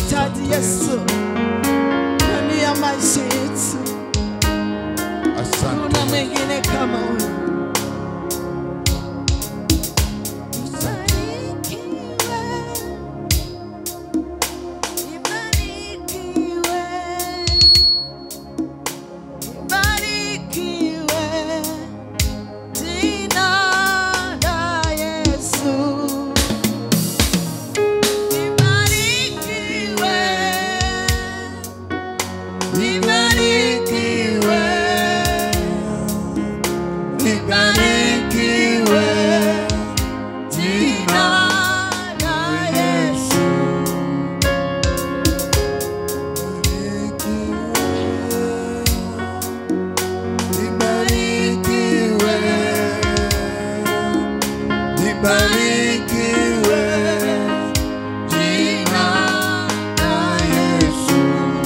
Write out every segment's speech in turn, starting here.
tunakuhitaji Yesu ndani ya maisha yetu. Asante. Kuna mwingine kama wewe. Libarikiwe jina la Yesu. Libarikiwe. Libarikiwe. Jina la Yesu.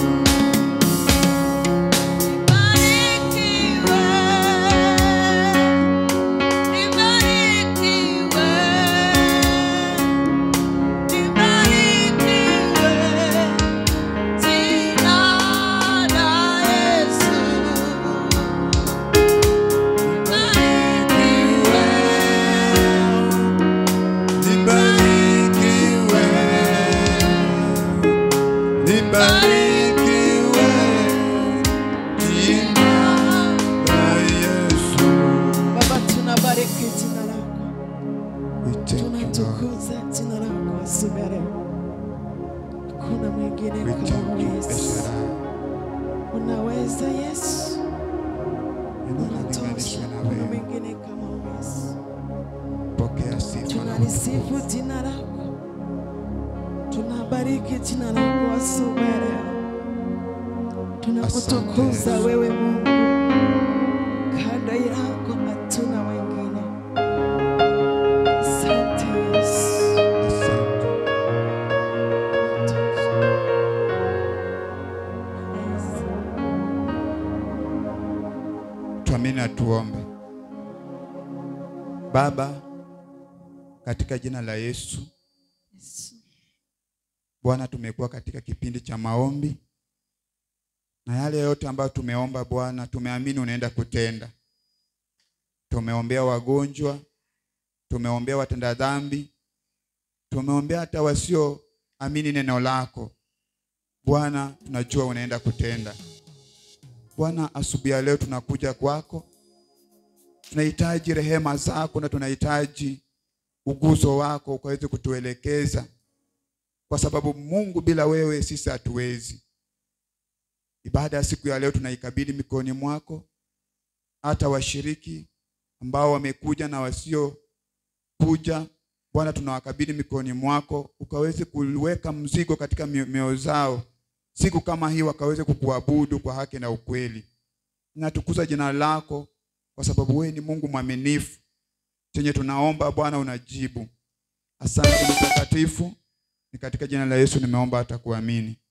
Libarikiwe. Libarikiwe. Jina la Yesu. Baba, tunabariki jina lako, We thank you, Lord. tunatukuza jina lako asubuhi ya leo. Kuna mwingine We kama thank you, Yesu. Eshara. Unaweza Yesu, unatosha. Unalinganishwa na Kuna wewe. mwingine kama Yesu. Pokea sifa na Tunalisifu utukufu. jina lako, tunabariki jina lako asubuhi ya leo. Tunakutukuza Yesu. wewe Mungu, kando yako hatuna wengine. Asante Yesu. Asante. Tuamini na tuombe. Baba, katika jina la Yesu, Yesu. Bwana, tumekuwa katika kipindi cha maombi na yale yote ambayo tumeomba Bwana, tumeamini unaenda kutenda. Tumeombea wagonjwa, tumeombea watenda dhambi, tumeombea hata wasioamini neno lako. Bwana, tunajua unaenda kutenda. Bwana, asubuhi ya leo tunakuja kwako, tunahitaji rehema zako na tunahitaji uguzo wako ukaweze kutuelekeza, kwa sababu Mungu, bila wewe sisi hatuwezi. Ibada ya siku ya leo tunaikabidhi mikononi mwako, hata washiriki ambao wamekuja na wasiokuja, Bwana, tunawakabidhi mikononi mwako, ukaweze kuweka mzigo katika mio- mioyo zao, siku kama hii wakaweze kukuabudu kwa haki na ukweli. Natukuza jina lako kwa sababu wewe ni Mungu mwaminifu, chenye tunaomba Bwana unajibu. Asante mtakatifu, ni katika jina la Yesu nimeomba hata kuamini.